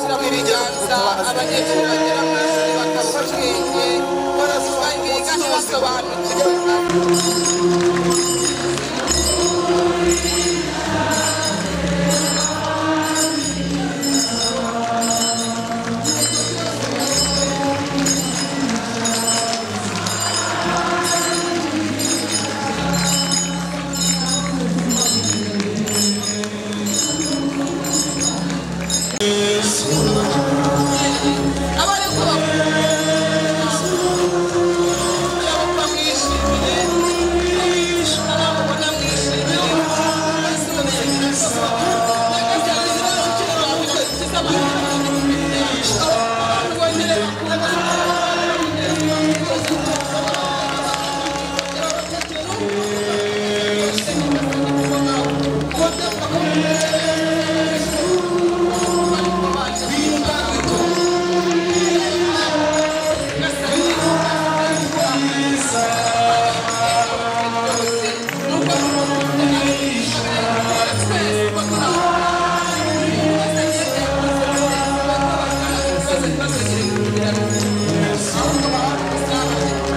kuganza abanyeshuri bagera mu ishuri bakava bwenge barasoma biga ntibasobanukiwe abariko bakaba mwishimiye abamubona mwishimiye bose bamenya ko nyagasani zibashikire bamukoze ikiza amaherezo abantu bongere Thank you.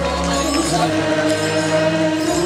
Thank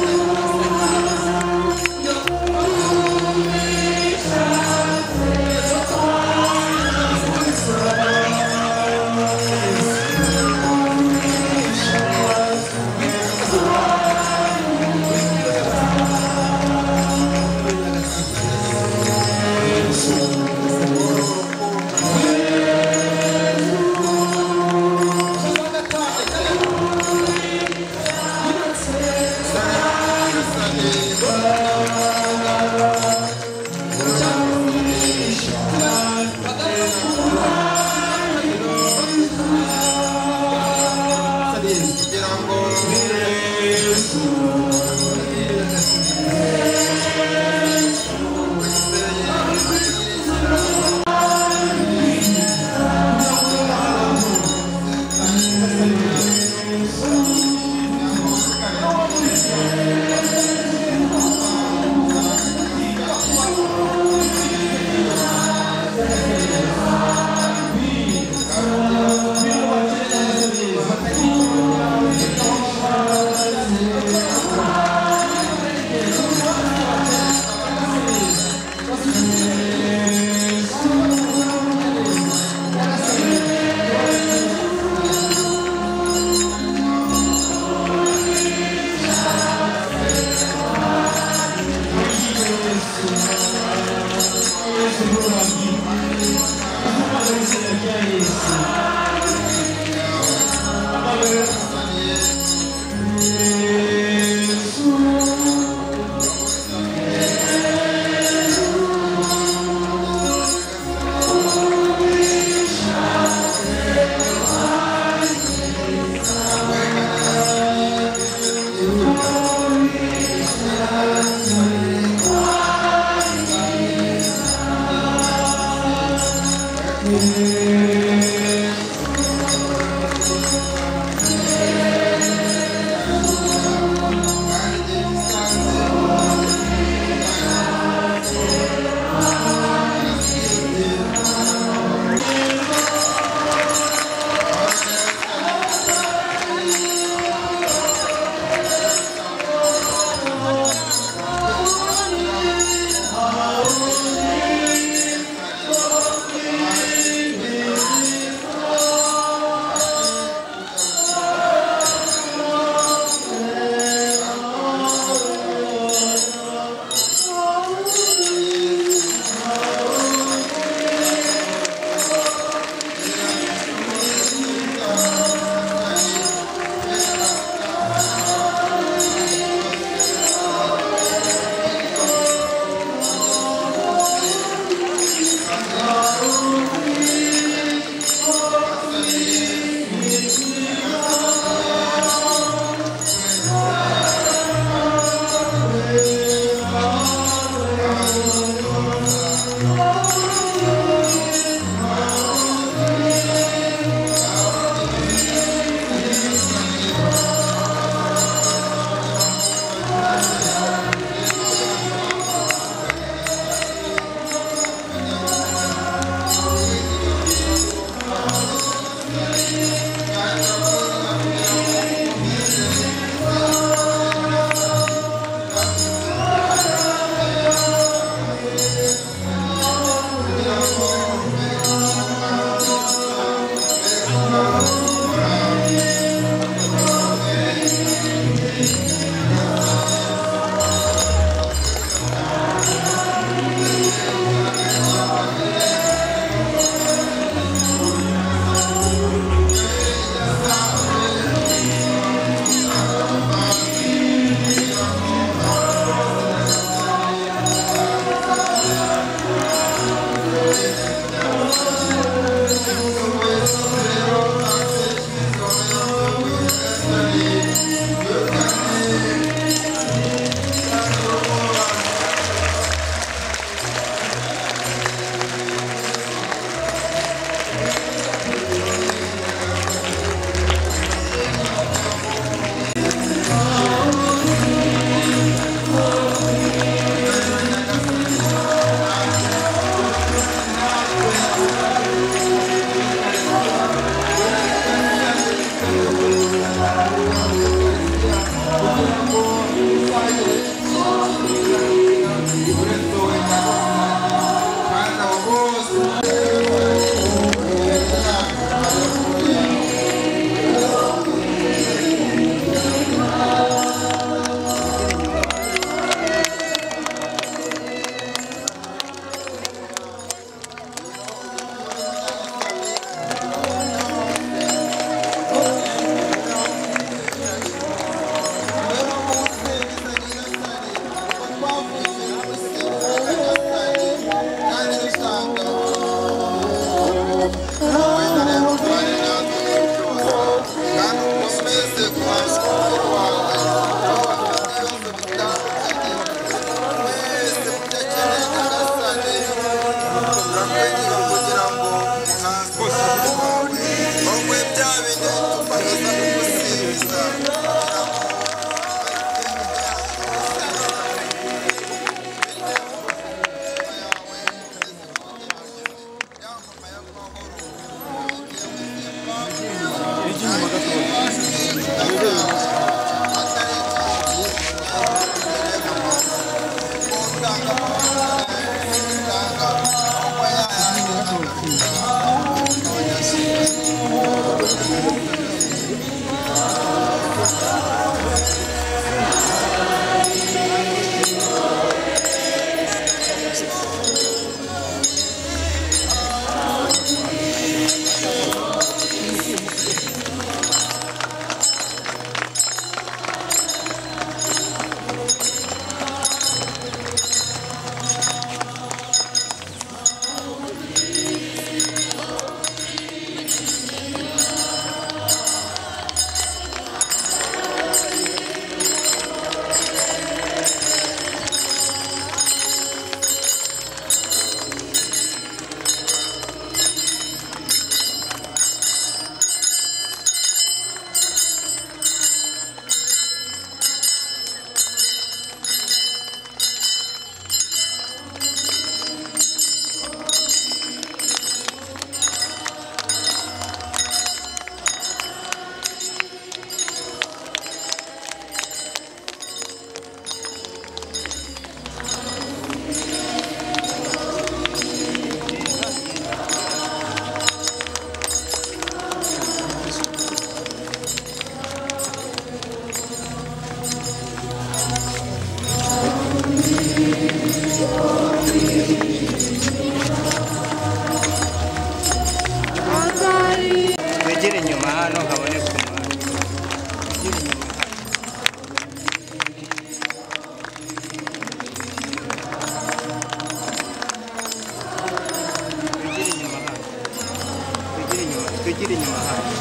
ikiri inyuma hano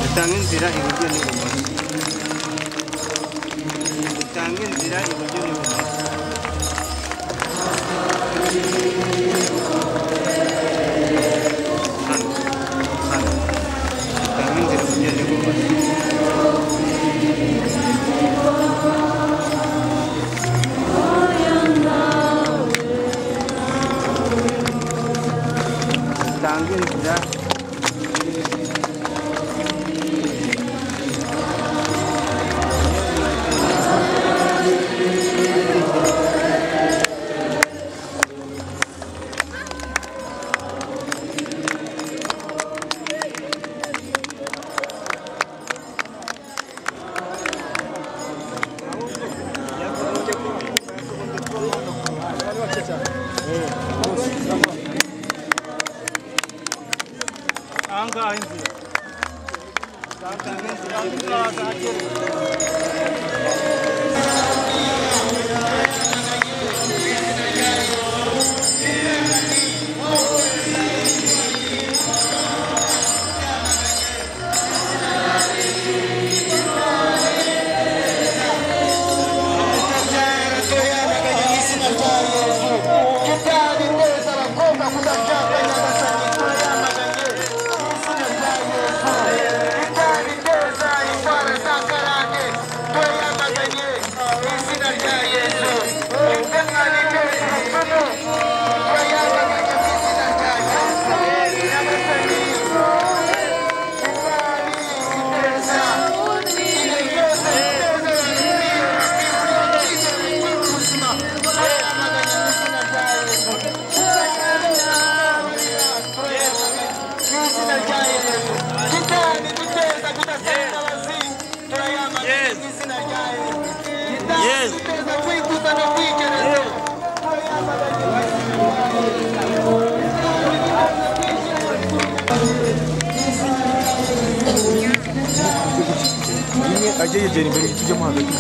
dutanga inzira iburyo n'ibumoso dutanga inzira iburyo n'ibumoso hano hano dutanga inzira iburyo n'ibumoso dutanga inzira aha ngaha inzira dutanga inzira iburyo n'ibumoso rimwe ajye yegera imbere y'igiti ujyamo hagati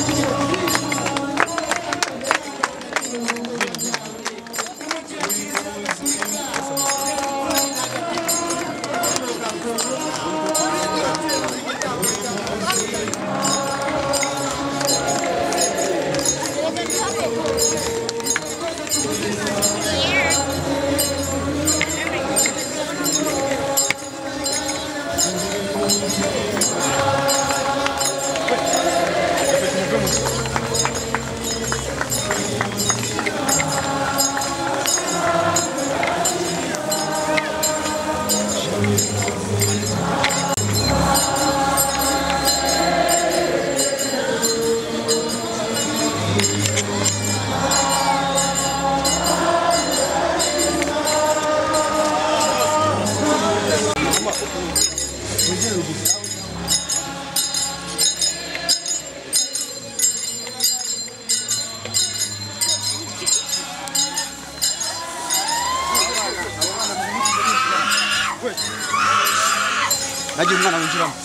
najye umwana winjiramo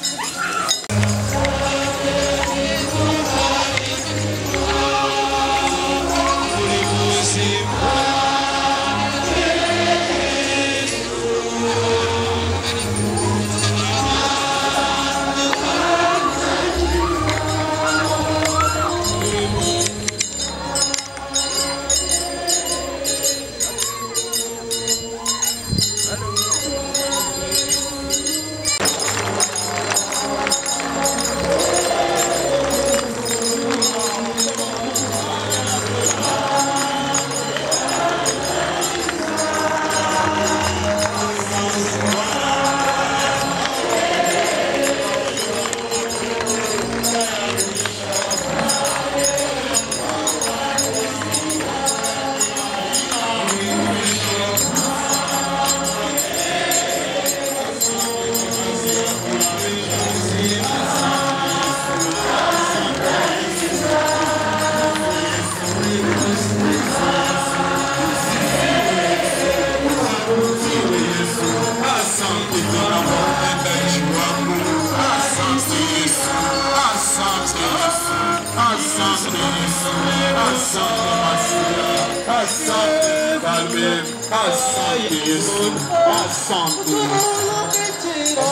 Asante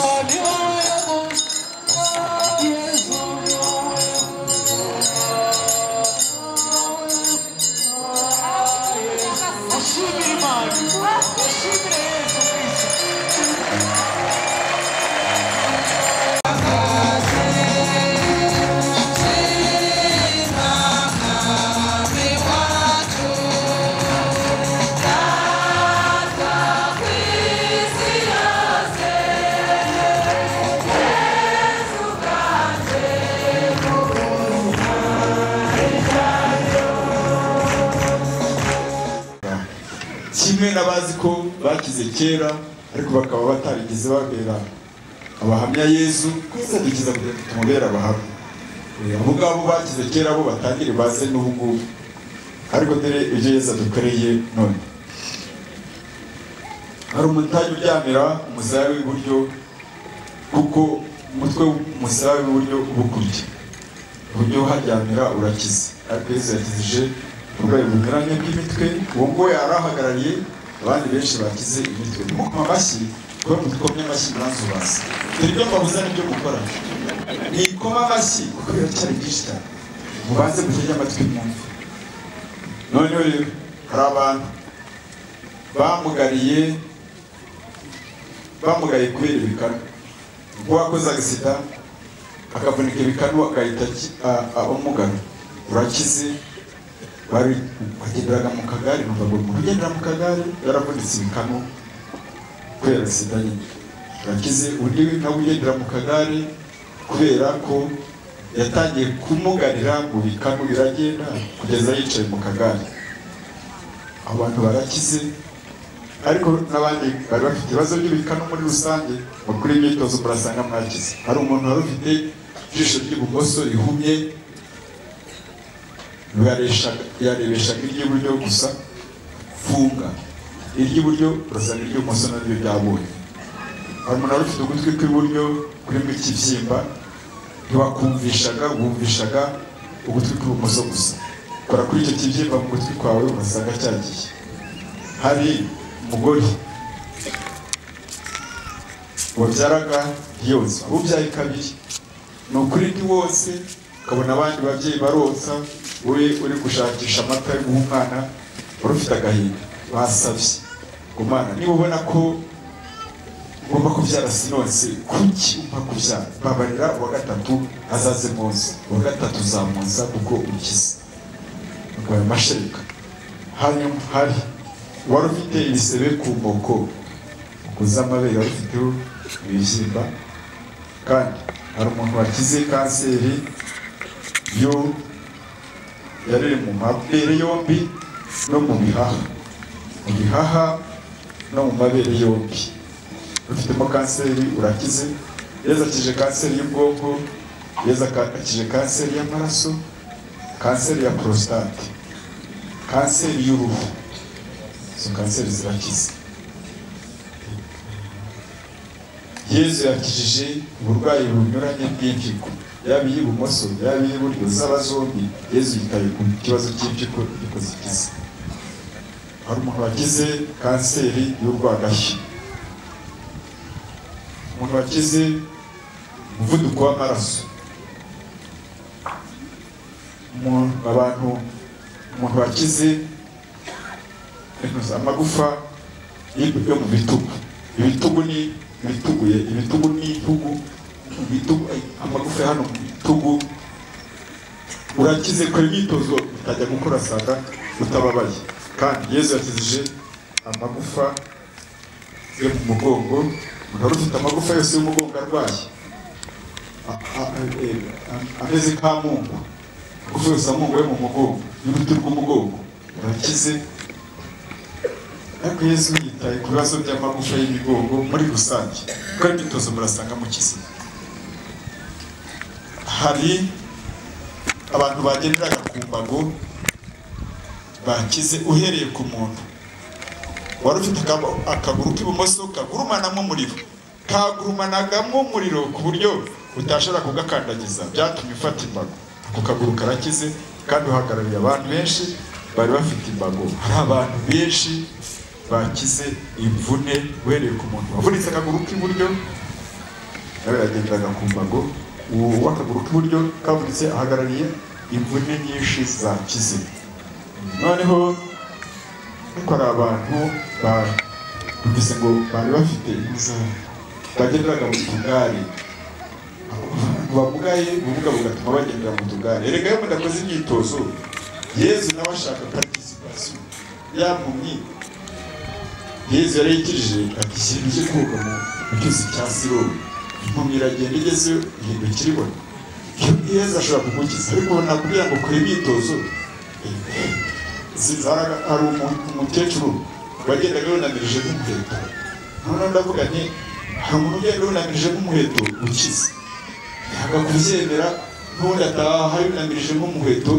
Yesu, asante Yesu, asante Yesu. kimwe n'abazi ko bakize kera ariko bakaba batarigeze babera abahamya yezu twese dukiza kugira ngo tumubere abahamya Eh, abo ngabo bakize kera bo batangire baze n'ubu ngubu ariko dore ibyo yezu adukoreye none hari umutage uryamira umusaraba w'iburyo kuko umutwe w'umusaraba w'iburyo uba ukurya uburyo haryamira urakize ariko yezu yakizije uburwayi bunyuranye bw'imitwe uwo nguwo yari ahagarariye abandi benshi bakize imitwe mukoma amashyi kuba mutukomye amashyi mwanzu basi dore ibyo mbabuza nibyo mukora nikoma amashyi kuko biracyari byinshi cyane mubanze mutege amatwi mwumve noneho rero hari abantu bamugariye bamugaye kubera ibikanu ubwo wakoze agasida akavunika ibikanu akahita aki- a- abamugana urakize bari wagenderaga mu kagare numva ngo umuntu ugendera mu kagare yaravunitse ibikanu kubera sida nyine urakize undi nawe ugendera mu kagare kubera ko yatangiye kumugarira mu bikanu biragenda kugeza yicaye mu kagare abantu barakize ariko n'abandi bari bafite ibibazo by'ibikanu muri rusange bakora imyitozo murasanga mwakize hari umuntu wari ufite ijisho ry'ibumoso rihumye yareshaga- yarebeshaga iry'iburyo gusa funga iry'iburyo urasanga iry'ibumoso naryo ryabonye hari umuntu wari ufite ugutwi kw'iburyo kurimo ikibyimba ntiwakumvishaga wumvishaga ugutwi kw'ibumoso gusa kora kuri icyo kibyimba mu gutwi kwawe urasanga cyagiye hari umugore wabyaraga yonsa ubyaye kabiri ni ukuri ni wose ukabona abandi babyeyi baronsa we uri gushakisha amata yo guha umwana wari ufite agahinda basabye ngo mwana niba ubona ko ugomba kubyara sinonse kuki umpa kubyara babarira uwa gatatu azaze mwonsa uwa gatatu uzamwonsa kuko ukize urwaye amashereka hanyuma hari wari ufite ibisebe ku moko ukuze amabere wari ufiteho ibibyimba kandi hari umuntu wakize kanseri yo yari iri mu mabere yombi no mu bihaha mu bihaha no mu mabere yombi ufitemo kanseri urakize yeza akije kanseri y'ubwonko yeza akije kanseri y'amaraso kanseri ya porositate kanseri y'uruhu izo kanseri zirakize yezu yakijije uburwayi bunyuranye bw'impyiko yaba iy'ibumoso yaba iy'iburyo zaba zombi yezu yitaye ku kibazo cy'impyiko impyiko zikize hari umuntu wakize kanseri y'urwagashya umuntu wakize umuvuduko w'amaraso umuntu abantu umuntu wakize amagufa y'ib- yo mu bitugu ibitugu ni ibituguye ibitugu ni itugu ibitugu ay, amagufa yo hano mu bitugu urakize kora imyitozo utajya gukora saga utababaye kandi yezu yakizije amagufa yo mu mugongo umuntu wari ufite amagufa yose y'umugongo arwaye a- a- eh, a- ameze nk'amungu kuvuza amungu yo mu mugongo y'uruti rw'umugongo urakize ariko yesu yitaye ku bibazo by'amagufa y'imigongo muri rusange kuko imyitozo murasanga mu kizima hari abantu bagenderaga ku mbago bakize uhereye ku muntu wari ufite akaba- akaguru k'ibumoso kagurumanamo umuriro kagurumanagamo umuriro ku buryo utashobora kugakandagiza byatumye ufata imbago ako kaguru karakize kandi uhagarariye abantu benshi bari bafite imbago hari abantu benshi bakize imvune uhereye ku muntu wavunitse akaguru k'iburyo nawe yagenderaga ku mbago uwo w'akaguru k'iburyo kavunitse ahagarariye imvune nyinshi zakize noneho ariko hari abantu bavuze ngo bari bafite inzara bagenderaga mu tugare Abantu bamugaye ubumuga bugatuma bagendera mu tugare erega iyo mudakoze imyitozo yezu nawe ashaka participation yampumyi yezu yari yakijije ati shyira ibyo koga mu mu cyuzi cya siromu impumyi iragenda igeze ihindukira ibona Iyo yezu ashobora kugukiza ariko nakubwira ngo kora imyitozo Eh, zizaraga hari umu- umukecuru wagendaga yunamirije nk'umuheto noneho ndavuga nti hari umuntu ugenda yunamirije nk'umuheto ukize ntabwo kubyemera n'ubundi ataha yunamirije nk'umuheto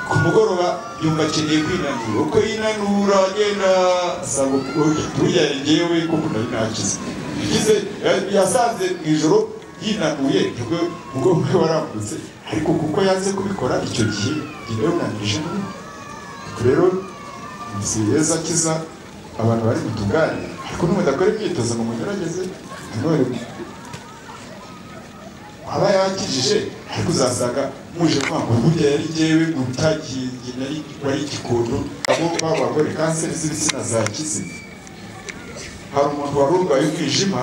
ku mugoroba yumva akeneye kwinanura uko yinanura agenda asaba buriya ngewe kuko nari nakize yakize yasanze mu ijoro yinanuye nibwo ubwonko bwe warambutse ariko kuko yanze kubikora icyo gihe ngewe yunamirije nk'umuheto rero nziyeza kiza abantu bari mu tugare ariko n'umudakora imyitozo ngo mugerageze nanone aba yakijije ariko uzasanga muje kwanga burya yari ngewe gutakingi nari wari igikondo abo babagore kanseri z'ibitsina zakize hari umuntu wari urwaye umwijima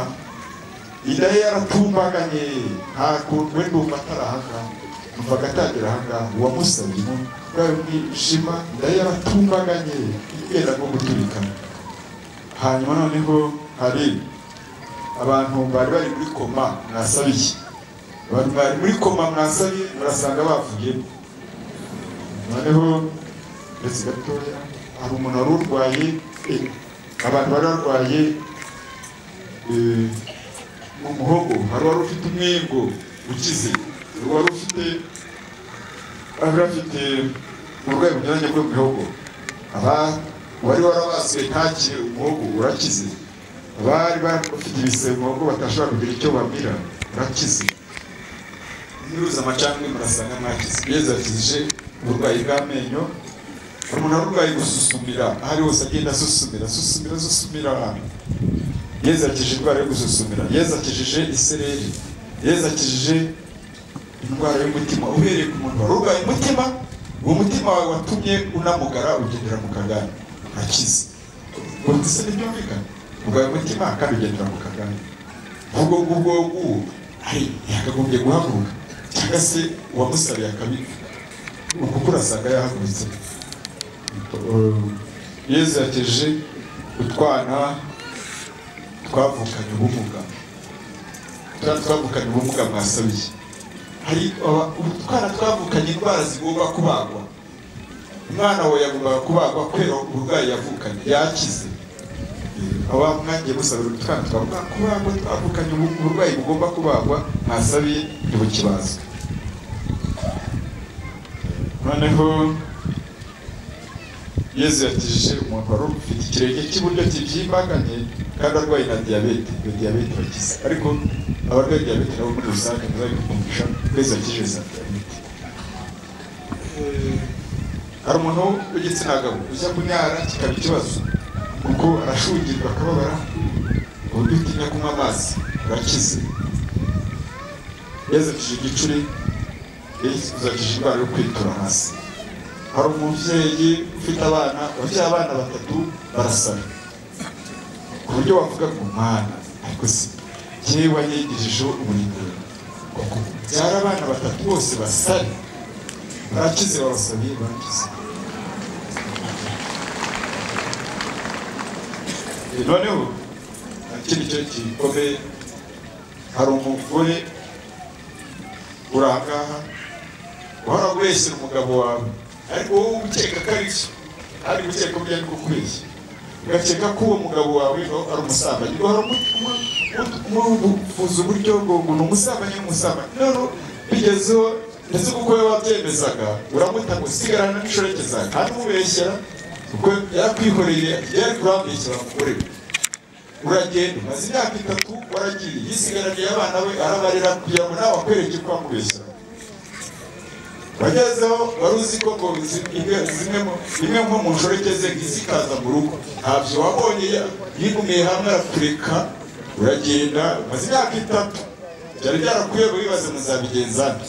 inda ye yaratumbaganye nta kuntu we ndumva atarahangaha numvaga atagira ahangaha uwamusabye ubwawe umwijima inda ye yaratumbaganye yenda nko guturika hanyuma noneho hari abantu bari bari muri koma mwasabiye abantu bari muri koma mwasabiye murasanga bavuyemo noneho uretse gatoya hari umuntu wari urwaye eh, abantu bari barwaye eh, mu muhogo hari uwari ufite umwingo ukize hari uwari ufite bari bafite uburwayi bunyuranye bwo mu bihogo aba uwari warabasuye ntakire umuhogo urakize abari bafite ibise mu muhogo batashobora kugira icyo bamira urakize niruza amacandwe murasanga mwakize yeza akije uburwayi bw'amenyo hari umuntu warurwaye gususumira aho ari hose agenda asusumira asusumira asusumira ahantu yezu akijije indwara yo gususumira yezu akijije isereri yezu akijije indwara y'umutima uhereye ku muntu wari urwaye umutima uwo mutima wawe watumye unamugara ugendera mu kagare akize ubwo se ntibyumvikana urwaye umutima kandi ugendera mu kagare ubwo ngubwo nguwo ari yakagombye guhaguruka cyangwa se uwamusabiye akabiha uku kurasanga yahagurutse yezu yakeje utwana twavukanye ubumuga utwana twavukanye ubumuga mwasabiye hari aba- utwana twavukanye indwara zigomba kubagwa umwana wawe yagombaga kubagwa kubera uburwayi yavukanye yakize Eh, aba mwangiye musabira utwana twavuga kubagwa twavukanye ubu- uburwayi bugomba kubagwa mwasabiye ntibukibazwe noneho yezu yakijije umuntu wari ufite ikirenge cy'iburyo kibyimbaganye kandi arwaye na diyabete iyo diyabete bakize ariko abarwaye diyabete nabo muri rusange ntibabikundisha twese yakijije za diyabete Eh, hari umuntu w'igitsina gabo ujya kunyara kikaba ikibazo kuko arashungirwa akababara uburyo utinya kunywa amazi urakize yezu yakijije igicuri yezu yakijije indwara yo kwitura hasi hari umubyeyi ufite abana wabyaye abana batatu barasara ku buryo wavuga ngo mwana ariko si yewe wanyegejejeho uburinganire byari abana batatu bose basare barakize babasabiye barakize Eh, noneho nta kindi cyo gikomeye hari umugore uri ahangaha uhora wese umugabo wawe ariko wowe ukeka ko ari cyo ari gukeka ko byari kukubeshya ugakeka ko uwo mugabo wawe no ari umusambanyi ugahora umuvuza uburyo ngo ngo ni umusambanyi w'umusambanyi noneho bigezeho ndetse kuko we wabyemezaga uramuta ngo sigarana n'inshoreke zawe kandi umubeshyera kuko yarakwihoreye yari kurambeshyira umugore we uragenda umaze imyaka itatu waragiye yisigaraniye abana be arabarera kugira ngo nawe akwereke ko wamubeshyera wagezeho wari uzi ko ngo zimwe zimwe mu- zimwe nko mu nshoreke ze zikaza mu rugo ntabyo wabonye ya- yigumiye hamwe arakureka uragenda umaze imyaka itatu byari byarakuyobe wibaze muzabigenza nte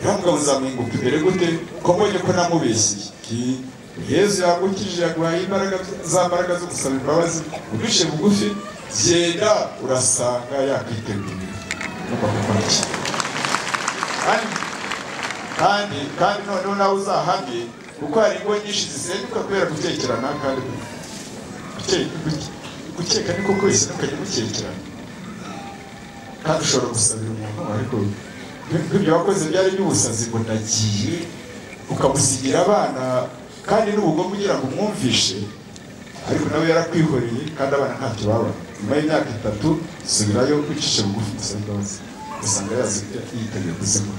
ntabwo muzamuhinguka imbere gute ko mbonye ko namubeshyiye Ki- yezu yagukije yaguhaye imbaraga za mbaraga zo gusaba imbabazi uduce bugufi genda urasanga yakwiteguye ugomba gukora iki kandi kandi kandi noneho nawe uzahamye kuko hari ingo nyinshi zisenyuka kubera gutekerana kandi guke- guke- gukeka ni koko isenyuka gukekerana kandi ushobora gusabira umuntu ariko nk'ibyo wakoze byari by'ubusazi ngo nagiye ukamusigira abana kandi n'ubugome ugira ngo umwumvishe ariko nawe yarakwihoreye kandi abana ntacyo baba nyuma y'imyaka itatu subirayo wicishe bugufi gusa imbabazi usanga yazi yiteguye kuzikora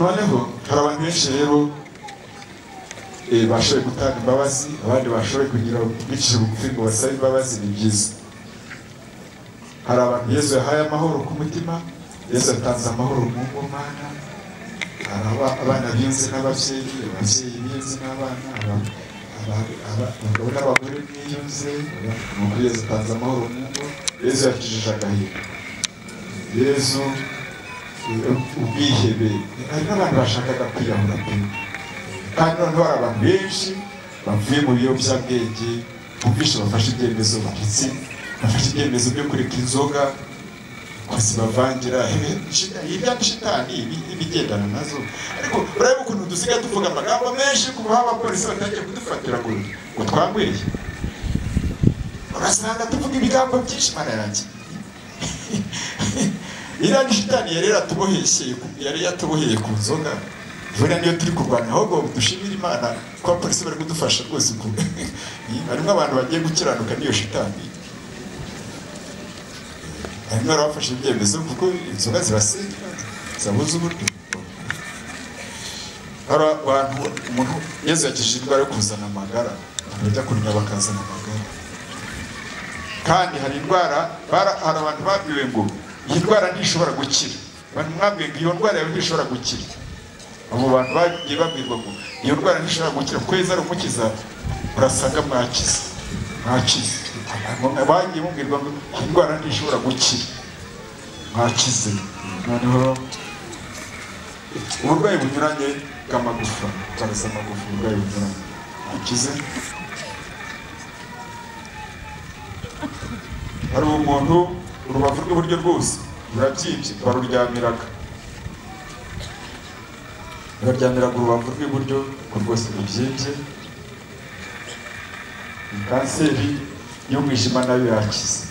noneho hari abantu benshi rero eh, bashoboye gutanga imbabazi abandi bashoboye kugira bicishe bugufi ngo basabe imbabazi ni byiza hari abantu yesu yahaye amahoro ku mutima yesu yatanze amahoro mu ngomana hari aba- abana binze n'ababyeyi ababyeyi binze n'abana aba- aba- aba- abagabo n'abagore biyunze aba- ni ukuri yesu atanze amahoro mu ngo yesu yakijije agahinda yesu eh, ubwihebe hari n'abantu bashakaga kwiyahura pe kandi noneho hari abantu benshi bavuye mu biyobyabwenge bumvishe bafashe ibyemezo bacitse bafashe ibyemezo byo kureka inzoga kwasi bavangira ibya shitani ibi- ibigendana nazo ariko urabona ukuntu dusigaye tuvuga amagambo menshi ku baha abapolisi batangiye kudufatira ngo ngo twangweye urasanga tuvuga ibigambo byinshi mana yanjye iriya ni shitani yari yaratubohesheye ku- yari yatuboheye ku nzoga buriya niyo turi kurwanya ahubwo dushimire imana ko abapolisi bari kudufasha rwose ku harimo abantu bagiye gukiranuka n'iyo shitani harimo abafashe ibyemezo kuko inzoga zibasenya zabuze uburyo hari abantu umuntu yezu yakijije indwara yo kuzana amagara abantu bajya kunywa bakazana amagara kandi hari indwara bara- hari abantu babwiwe ngo iyi ndwara ntishobora gukira abantu mwabwiwe ngo iyo ndwara yawe ntishobora gukira abo bantu bagiye babwirwa ngo iyo ndwara ntishobora gukira kwezi ari umukiza urasanga mwakize mwakize Abantu bagiye bumwirwa ngo iyi ndwara ntishobora gukira mwakize noneho uburwayi bunyuranye bw'amagufa cyangwa se amagufa uburwayi bunyuranye mwakize hari umuntu urubavu rw'iburyo rwose rurabyibye baruryamiraga baryamira ku rubavu rw'iburyo ko rwose rubyimbye Ni kanseri y'umwijima nayo yakize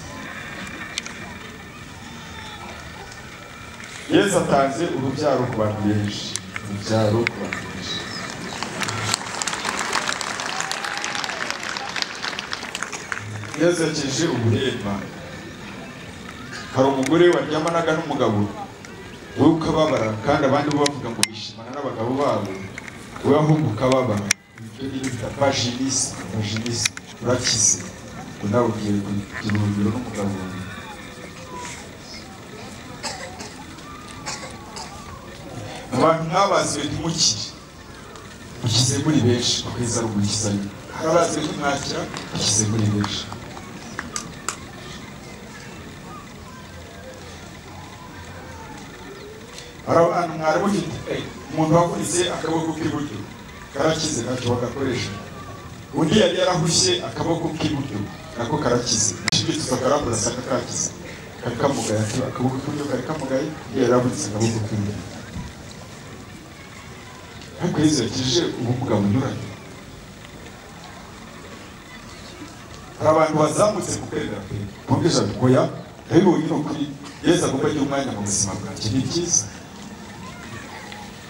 yesu atanze urubyaro ku bantu benshi urubyaro ku bantu benshi yesu yakije ubuhemba hari umugore waryamanaga n'umugabo wowe ukababara kandi abandi bo bavuga ngo bishimana n'abagabo babo wowe ahubwo ukababara ibyo ni bita vaginisi vaginisi urakize ngo nawe ugiye kugira urugero n'umugabo wawe abantu mwabaziwe ntimukire mukize muri benshi ukwezi ari umukizanye abaziwe ntimwakira mukize muri benshi hari abantu mwari mufite eh, umuntu wavunitse akaboko k'iburyo karakize ntacyo bagakoresha undi yari yarahushye akaboko k'iburyo nako karakize ishibituza karakurasanga kakize kari kamugaye ati, akaboko k'iburyo kari kamugaye undi yari yaravunitse akaboko k'iburyo ariko yezu yakije ubumuga bunyuranye hari abantu bazamutse ku kwemera kwe bumvise bati oya ndabibonye ni ukuri yesu agomba agira umwanya mu buzima bwanjye ni byiza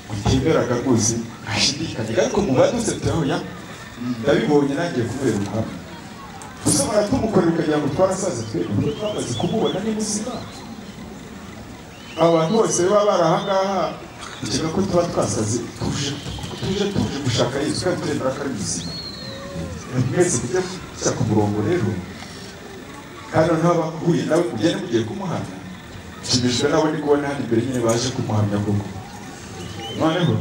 mutemeraga rwose ntashidikanyaga ariko mubadutse turahuya ndabibonye nangiye kubera ubuhamya dusobanura tumukorera ukagira ngo twarasaze twebwe kuko twamaze kumubona ni buzima abantu bose baba bari ahangaha ikeka ko tuba twasaze tuje tuje tuje gushaka yesu kandi turemera ko ari buzima mwese mujya kujya ku murongo rero kandi noneho abahuye nawe mugende mugiye kumuhamya nshimishijwe nabo ndi kubona hano imbere nyine baje kumuhamya koko noneho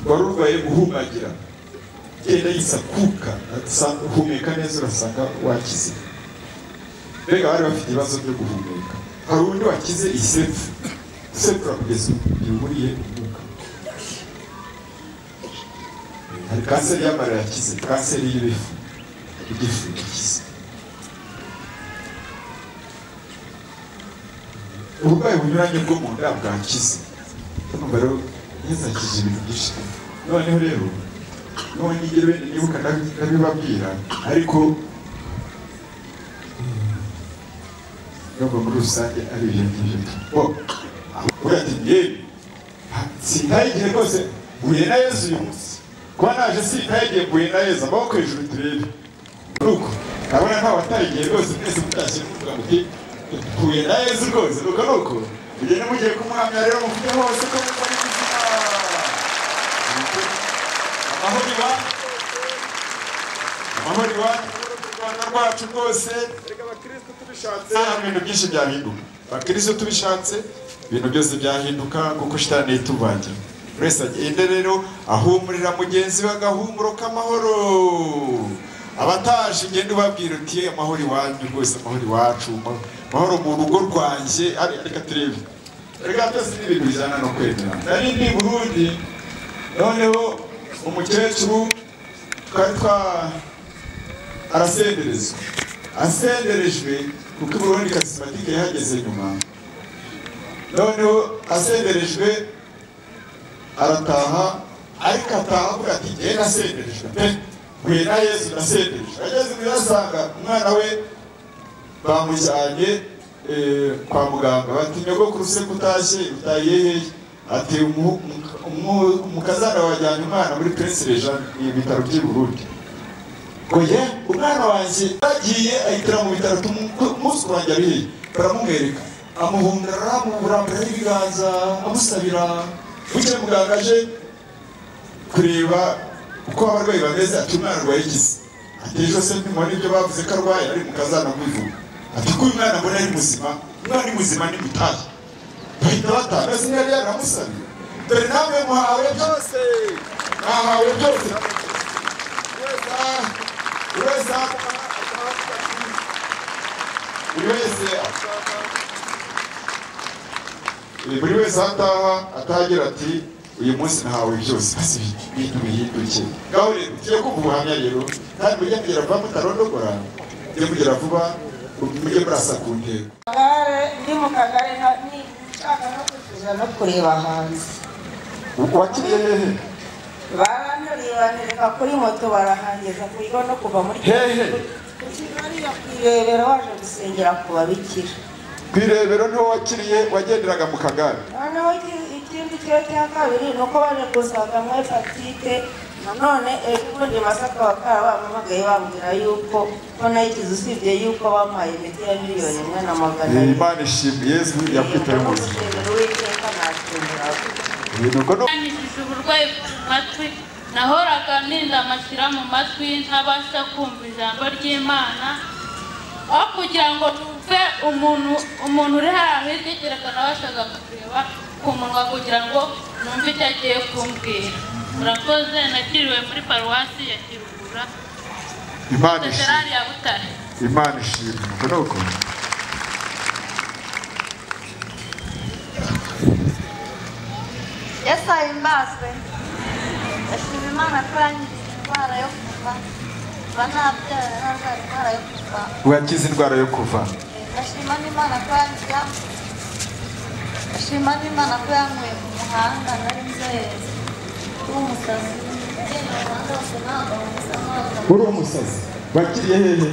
wari urwaye guhumagira genda yisakuka asanga uhumeka neza urasanga wakize mbega bari bafite ibibazo byo guhumeka hari undi wakize isefu isefu urakugeza igihe umuriye umwuka hari kanseri y'amara yakize kanseri y'ibifu igifu yakize uburwayi bunyuranye bwo mu nda bwakize numva rero yazakije ibintu byinshi noneho rero none nigera wenda nibuka ndabi- ndabibabwira ariko nubwo muri rusange ari ibyo ngibyo bo uriya ati yewe sindaye igihe rwose uhuye na yezu uyu munsi kuba naje sitayegembuye na yezu amaboko hejuru turebe ni uko ndabona nta watarigiye rwose mwese mutashye muvuga muti dutuye na yezu rwose nuko ni uko mugende mugiye kumuhamya rero muvuge hose ko mukora ubuzima amahoro iwa amahoro iwa mu rwanda rwacu rwose reka abakirisitu tubishatse hano ibintu byinshi byahinduka abakirisitu tubishatse ibintu byose byahinduka kuko shitani yituvangira buri wese agende rero ahumurira mugenzi we agahumuro k'amahoro abataje ugende ubabwira uti amahoro iwanyu rwose amahoro iwacu amahoro mu rugo rwanjye ari- reka turebe reka byose ni ibintu bijyana no kwemera nari ndi i burundi noneho umukecuru twari twa arasenderezwa asenderejwe kuko uburundi kasimatike yahageze nyuma noneho asenderejwe arataha ariko ataha avuga ati ngewe nasenderejwe pe mpuye na yesu nasenderejwe ageze imbere asanga umwana we bamujyanye eh, kwa muganga bati nyogokuru se kutashye utaye hehe ati "Umu- umu- umukazana wajyanye umwana muri prince regent ni ibitaro by'i burundi oya umwana wanjye yagiye ahitira mu bitaro umunsi wanjye ari hehe baramumwereka amuhundara amuburambura n'ibiganza amusabira bukeye muganga aje kureba uko abarwayi bameze ati umwana arwaye igize ati ejo se ntimubona ibyo bavuze ko arwaye ari mu kazana kwivuga ati ko uyu mwana mbona ari muzima umwana ari muzima ni mutahe bahita batanga ese yari yaramusabiye dore nawe muhawe byose mwahawe byose buri wese buri wese buri wese ataha atagira ati uyu munsi ntawe byose basi ibintu bihinduke ngaho rero tugiye kumva ubuhamya rero kandi mujye mugera vuba mutarondogora mujye mugera vuba mujye murasa ku ntego kagare ndi mu kagari nka- ni nshaka no kuzuza no kureba hanze wakiriye hehe baranturiye bantereka kuri moto barahangeza ku kigo no kuva muri Hehe. ku kigali ya ku irebero waje gusengera ku babikira ku irebero niho wakiriye wagenderaga mu kagare noneho iki- ikindi kigo cya kabiri ni uko baje gusanga muri hepatite nanone ejo bundi masaka bakaba bampamagaye bambwira yuko ko nayikize usibye yuko bampaye imiti ya miliyoni imwe na magana Eh, abiri imana ishimwe yezu yakwitaye mu buzima Umushimira uwiteka nashimira ibintu uko ni yanyigize uburwayi ku matwi nahoraga ninda amashyira mu matwi ntabasha kumva ijambo ry'imana aho kugira ngo numve umuntu umuntu uri hariya hirya nabashaga kureba ku munwa kugira ngo numve icyo agiye kumbwira murakoze nakiriwe muri paruwasi ya kirugura imana ishimwe seserari ya butare imana ishimwe uko ni uko yesu ahimbazwe ndashima imana ko yangize indwara yo kuva kuba ntabyara narwara indwara yo kuva wakize indwara yo kuva ndashima n'imana ko yangira ndashima n'imana ko yankuye mu muhanda nari nzohereza kuba umusazi ngenda mu muhanda wose ntabwo musa ntabwo uri umusazi wakiriye hehe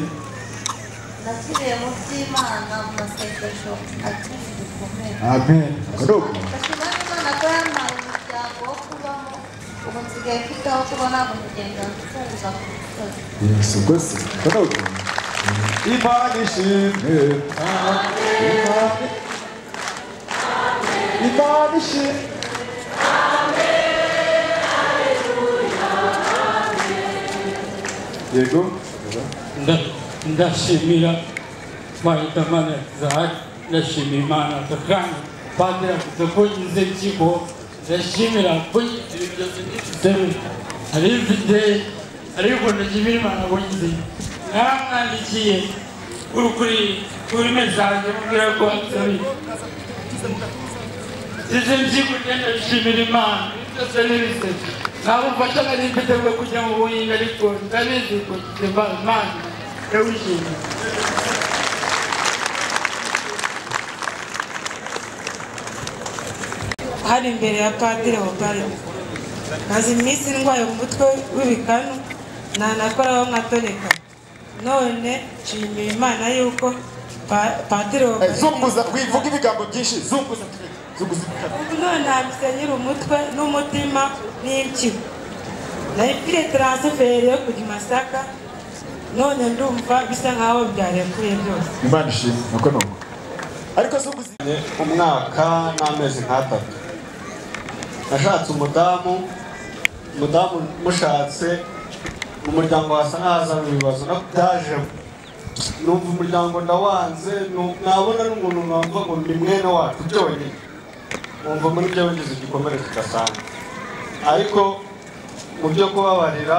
nakiriye mu by'imana mu masengesho akiri bikomeye amen uko ni uko ndashima n'imana ko yampaye umuryango wo kubamo ubu nsigaye mfite aho kuba ntabwo kugenda nsenga ku musozi yesu rwose uko ni uko imana ishimwe Imana- imana ishimwe yego Nda- ndashimira Mpayimana Isaac ndashimira imana kandi padiri avuze ko ngize ikigo ndashimira ko ngize byose nifiteho hari mfite ariko ndashimira imana ko ngize naramwandikiye kuri kuri kuri mesaje mubwira ko ansabira izi nzigo ngenda nshimira imana byose nibise ntabwo mfata nari mfite bwo kujya mu buhinga ariko ndabizi ko ngize imana imana ndawishimiye hari imbere ya padiri bari maze iminsi ndwaye umutwe w'ibikanu ntanakoraho nkatoneka none nshimiye imana yuko pa- padiri Bobali- zunguza wivuga ibigambo byinshi zunguza zunguza ubu none ntabwo nyiri umutwe n'umutima n'impyiko nayipfire taransiferi yo kujya i masaka none ndumva bisa nkaho byarekuye byose imana ishimwe nuko ni uko ariko zo kuzanye umwaka n'amezi nk'atatu nashatse umudamu umudamu mushatse mu muryango hasa nk'ahazana ibibazo no byaje numva umuryango ndawanze nu- nabona n'umuntu numva ngo ni mwene wacu byonyine wumva muri byo bigize igikomere kidasanzwe ariko mu byo kubabarira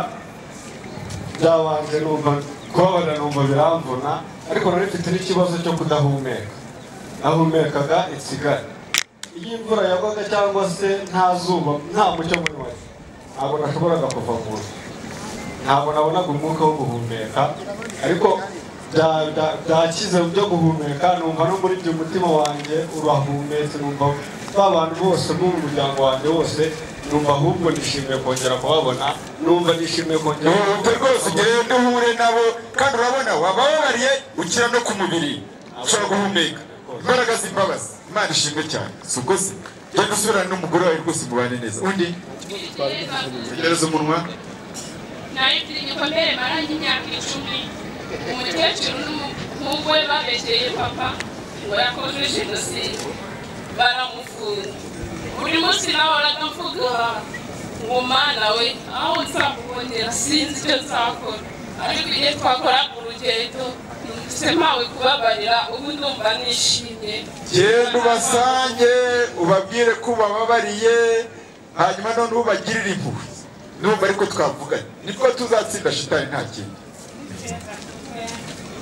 byabanje numva kubabarira numva biramvuna ariko nari mfite n'ikibazo cyo kudahumeka nahumekaga ikigali iyo imvura yagwaga cyangwa se nta zuba nta mucyo munywari ntabwo nashoboraga kuva mu nzu ntabwo nabonaga umwuka wo guhumeka ariko bya- bya- byakize byo guhumeka numva no muri ibyo umutima wanjye urahumetse numva ba bantu bose bo mu muryango wanjye wose numva ahubwo nishimiye kongera kubabona numva nishimiye kongera umuntu rwose ugereyo ntuhure nabo kandi urabona waba wabariye ukira no ku mubiri ushobora guhumeka imbaraga z'imbabazi imana ishimwe cyane si ubwo se genda usubirane n'umugore wawe rwose mubane neza undi tegereza umunwa narifite igikomere maranye imyaka icumi umukecuru n'umuhungu we babeshyeye papa ngo yakoze jenoside baramufunga buri munsi nahoraga mvuga ngo mana we aho nzamubonera sinzi icyo nzakora ariko iyo twakoraga urugendo numvise mpawe kubabarira ubu ndumva nishimye genda ubasange ubabwire ko ubababariye hanyuma none ubagirire impuhwe numva ariko twavuganye nibwo tuzatsinda shitani nta kindi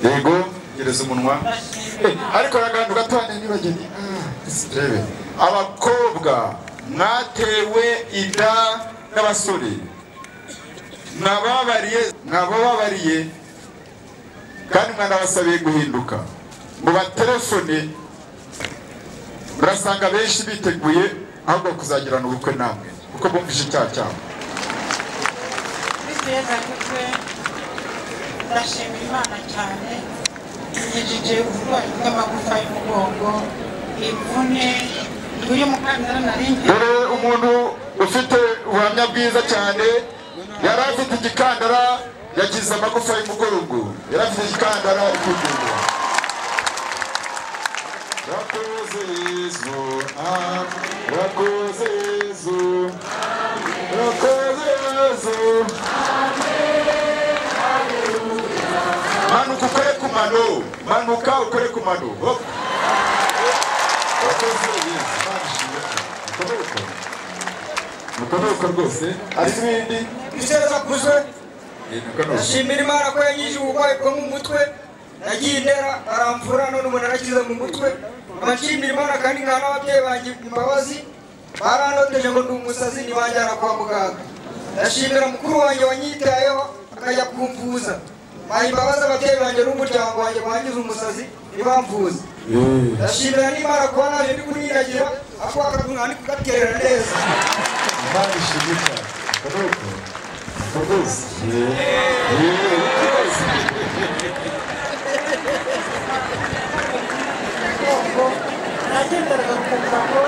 yego gereza umunwa Eh, ariko n'akantu gatoya nibageni turebe abakobwa mwatewe inda n'abasore mwababariye mwababariye kandi mwanabasabiye guhinduka mu batelefone murasanga benshi biteguye ahubwo kuzagirana ubukwe namwe kuko bumvise icyaha cyabo bitegereza kutwe ndashima imana cyane inyigije uburwayi bw'amagufa y'umugongo imvune uyu mukandara naringiye dore umuntu ufite ubuhamya bwiza cyane yari afite igikandara yagize amagufa y'umugorogo yari afite igikandara ari kwigendera Rakoze Yezu, amen. Rakoze Yezu, amen. Rakoze Yezu, manuka ukore ku mano manuka ukore ku mano hop. Rakoze Yezu. Imana ishimwe cyane. Mukomereka. Mukomereka rwose ariko ibindi ibisereza kuzwe eh, mukomereka. ashimira imana ko yanyije uburwayi bwo mu mutwe nagiye indera aramvura none umuntu arakize mu mutwe abashimira imana kandi nka n'ababyeyi banjye imbabazi barandoteje ngo ndi umusazi ntibanjyana kwa muganga ndashimira mukuru wanjye wanyitayeho akajya kumvuza baha imbabazi ababyeyi banjye n'umuryango wanjye wangize umusazi ntibamvuze ndashimira n'imana kuba naje ndi kunindagira ako akagura ndi kugaterera neza Imana ishimwe cyane. Mukomereka. Rwose. Eh, rwose. mugongo nagenderaga ku mbago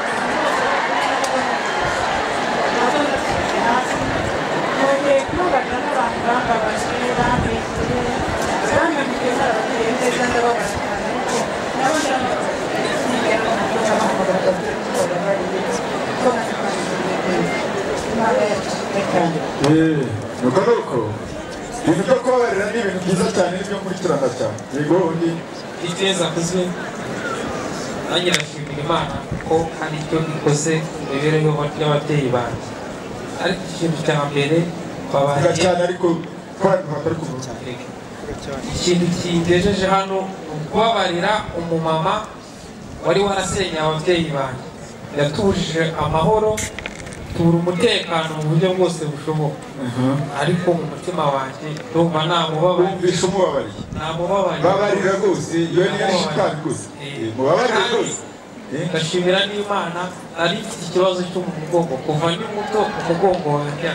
nongeye kubana n'abantu bambabaje bamwishyuye bamenyeye n'ababyeyi neza ndababara cyane ariko nabo ndabona ntigera mu mutwe n'amafaranga kuko babariye kuko nabibariye neza imana yacumye kandi Eh, nuko nuko ibintu byo kubabarira ni ibintu byiza cyane n'ibyo nkurikirana cyane yego undi iteza kuzwe nanjye ndashimira imana ko hari icyo ikoze mu mibereho y'ababyeyi banjye ariko ikintu cya mbere vuga babariye cyane ariko korana ntabwo ari kuvuga ikintu kingejeje hano ni ukubabarira umumama wari warasenye ababyeyi banjye yatujije amahoro tubura umutekano mu buryo bwose bushoboka ariko mu mutima wanjye ndumva namubabariye bumvisha umubabariye namubabariye babarira rwose iyo niyo shitani gusa Eh, mubabarire rwose Eh, ndashimira n'imana nari mfite ikibazo cyo mu mugongo kuva ndi muto umugongo wanjye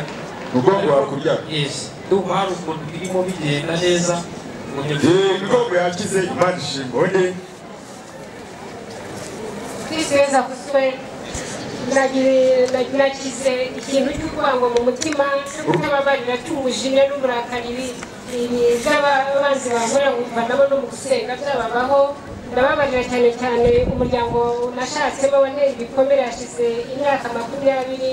umugongo wawe kubyara yesi ndumva hari ukuntu birimo bigenda neza ngo njye Eh, imigongo yakize imana ishimwe undi kwizeza kutwe nagize ikintu cy'urwango mu mutima n'ababari natumujinya n'uburakari by'abanzi bankorera nkumva nabo no mu gusenga byababaho ndababarira cyane cyane umuryango nashatsemo wanteye ibikomere hashize imyaka makumyabiri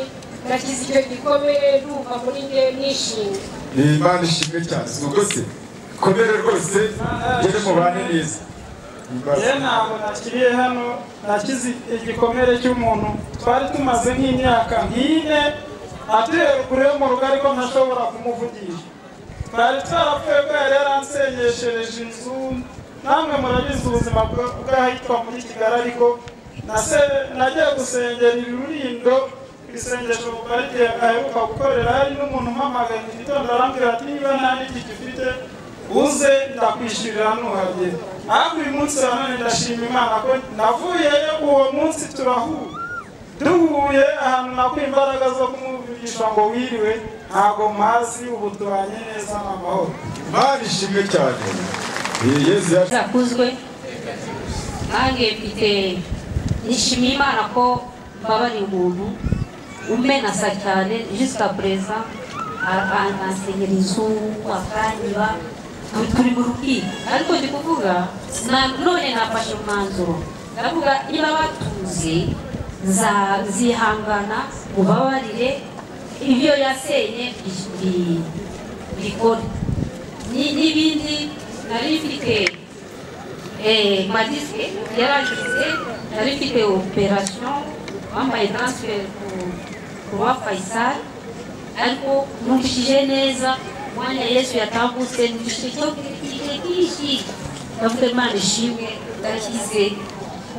nakize icyo gikomere ndumva muri njye nishimye ni imana ishimwe cyane si ubwo se komere rwose ngere mubane neza yewe ntabwo nakiriye hano nakize igikomere cy'umuntu twari tumaze nk'imyaka nk'ine ateye kure yo mu rugo ariko ntashobora kumuvugisha twari twarapfuye ko yari yaransenyeshereje inzu namwe murabizi ubuzima bwa- bw'ahitwa muri kigali ariko nase- nagiye gusengera irurindo isengesho mu parike aheruka gukorera hari n'umuntu umpamagaye mu gitondo arambwira ati niba nta n'igiti ufite uze ndakwishyurira nuhagera ariko uyu munsi wa none ndashima imana ko navuyeyo uwo munsi turahura duhuye ahantu nakuye imbaraga zo kumuvugisha ngo wiriwe ntabwo mpazi ubu tubanye neza ni amahoro imana ishimwe cyane Ni yesu yacu zakuzwe nange mfite nishimiye imana ko mbabariye umuntu umenasa cyane jusita perezida ansengera inzu akanyiba Tu- turi mu rukiko ariko ndi kuvuga na- none nafashe umwanzuro ndavuga niba batuze nza- nzihangana mubabarire ibyo yasenye bi- bi- bikore Ni- n'ibindi nari mfite eh, madisike yarangize nari mfite operasiyo bambaye transfer ku wa fayisari ariko numvishije neza umwanya yesu yatambutse numvishije cyo kirekire byinshi ndavuga imana ishimwe ndakize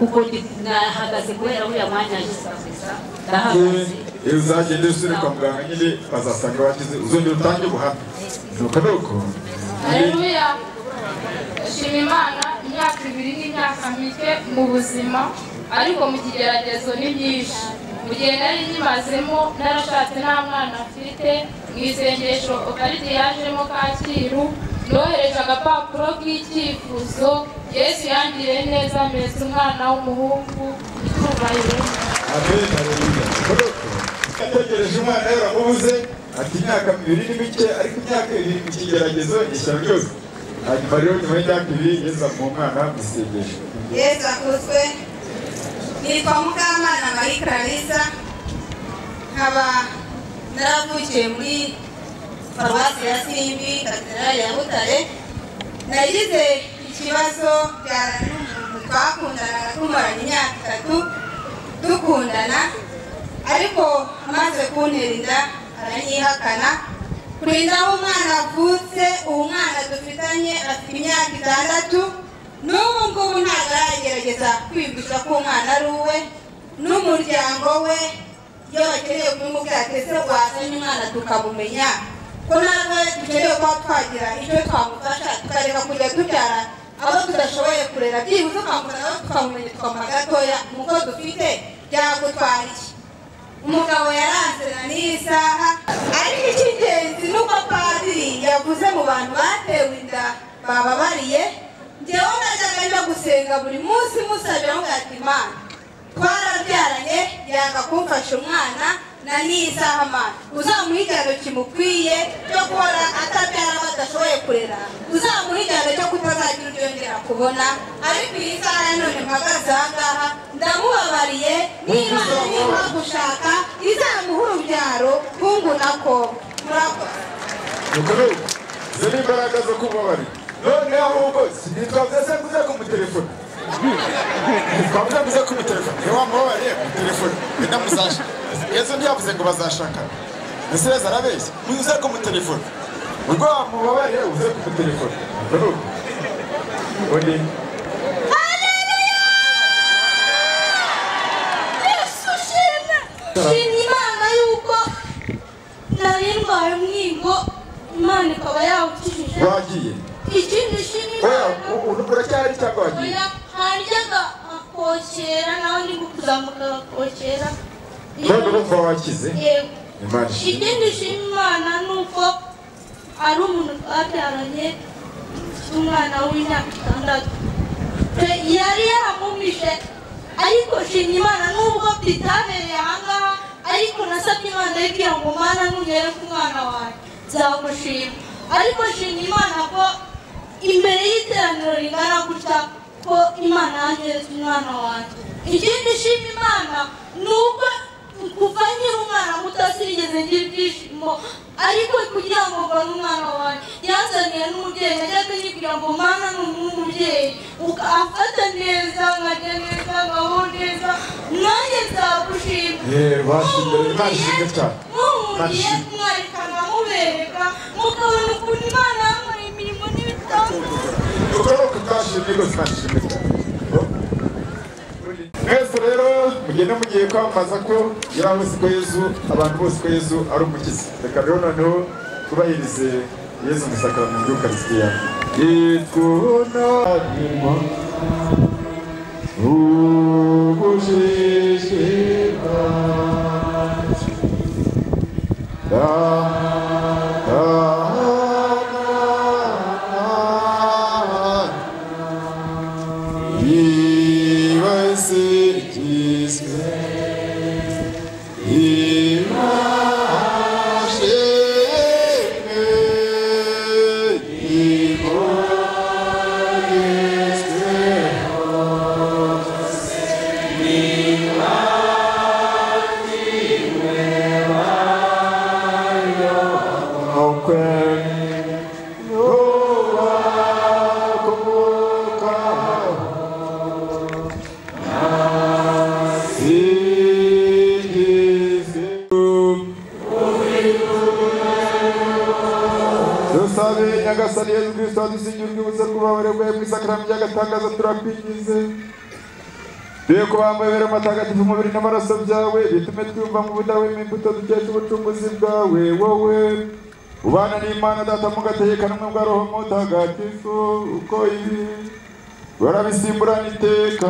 kuko ndi- nahagaze kubera uriya mwanya yisabisa ndahagaze iyo uzagenda usubire kwa muganga nyine bazasanga wakize uzongera utange ubuhamya nuko ni uko Haleluya. Shima Imana imyaka ibiri n'imyaka mike mu buzima ariko mu kigeragezo ni byinshi. Mu gihe nari nyimazemo narashatse nta mwana mfite mu isengesho Okaridi yajemo Kacyiru nohereje agapapuro k'icyifuzo Yesu yangiriye neza meza umwana w'umuhungu icyubahiro. amen haleluya nuko ni uko ategereje umwana yaramubuze ati imyaka ibiri ni mike ariko imyaka ibiri mu kigeragezo ni ishyano ryose hanyuma rero nyuma y'imyaka ibiri yesu amuha umwana mu isengesho yesu akuzwe nitwa mukamana marie clarisa nkaba naravukiye muri paruwasi ya simbi katedrali ya butare nagize ikibazo byara n'umuntu twakundanaga tumaranye imyaka itatu dukundana ariko amaze kuntera inda aranyihakana kurinda aho umwana avutse uwo mwana dufitanye afite imyaka itandatu n'ubu ngubu ntabwo aragerageza kwiyumvisha ko umwana ari uwe n'umuryango we iyo bakeneye kumubwira ati ese wazanye umwana tukamumenya ko natwe dukeneye kuba twagira icyo twamufasha tukareka kujya tubyara abo tudashoboye kurera byibuze ukamufata abo tukamumenya tukamuha gatoya mu ko dufite byagutwara iki umugabo yaranzana n'iyi saha ariko icy'ingenzi nuko padiri yavuze mu bantu batewe inda bababariye njyewe najyaga njya gusenga buri munsi musabira ngo ati imana twarabyaranye yanga kumfasha umwana na n'iyi saha mana uzamuha igihano kimukwiye cyo guhora atabyara abo adashoboye kurera uzamuha igihano cyo kutazagira ibyo yongera kubona ariko iyi saha ya none mpagaze aha ngaha ndamubabariye n'imana niba gushaka izamuha urubyaro hungu na ko murakoze nuko ni uko izo ni imbaraga zo kubabarira noneho ahubwo ntitwavuze kuza kumutelefona twavuze kuza kumutelefona niyo wamubabariye kumutelefona wenda muzashaka yesu ntiyavuze ngo bazashakana ese yesu arabeshya muze kumutelefona ubwo wamubabariye uze kumutelefona nuko ni uko ubu ni yesu shimwe shimye imana yuko nari ndwaye umwigo imana ikaba yawukijije wagiye ikindi shimye oya imana u- u- uracyahari cyangwa wagiye oya haryaga akokera nawe ndi kuzamuka agakokera none urumva wakize yego imana ishimwe ikindi shimye imana ni uko ari umuntu twabyaranye ufite umwana w'imyaka itandatu Pe- yari yaramumishe ariko nshimye imana nubwo bitabereye ahangaha ariko nasabye imana yibwira ngo mana nugere ku mwana wawe nzagushima ariko nshimye imana ko imbere y'iteraniro rigana gutya ko imana yanyeretse umwana wanjye ikindi nshima imana ni uko kuva nkiri umwana muto sinigeze ngira ibyishimo ariko kugira ngo mbone umwana wanjye yazaniye n'umubyeyi najyaga nyibwira ngo mwana ni umubyeyi uka- amfata neza nkarya neza nkabaho neza nanjye nzagushima yewe bashimira imana ishimwe cyane mumugiye mwarekana mubereka mukabona ukuntu imana yamuhaye imirimo n'ibitandukanye ubwo ni uko twashimye rwose imana ishimwe cyane mwese rero mugenda mugiye kwamamaza ko yari hose ko yezu abantu bose ko yezu ari umukiza reka rero noneho twubahirize yezu musakaramentu y'ukarisitiya yitwuna nyuma ubujijika dusabe nyagasani yezu kirisito dusingira urwibutso rw'ububabare bwawe mu isakaramo ry'agatangazo turakwinginze Dore ko bambabera amatagatifu umubiri n'amaraso byawe bitume twumva mu budahwema imbuto dukesha ubucunguzi bwawe wowe ubana n'imana data mugategekanwa bwa roho mutagatifu uko ibi barabisimburana iteka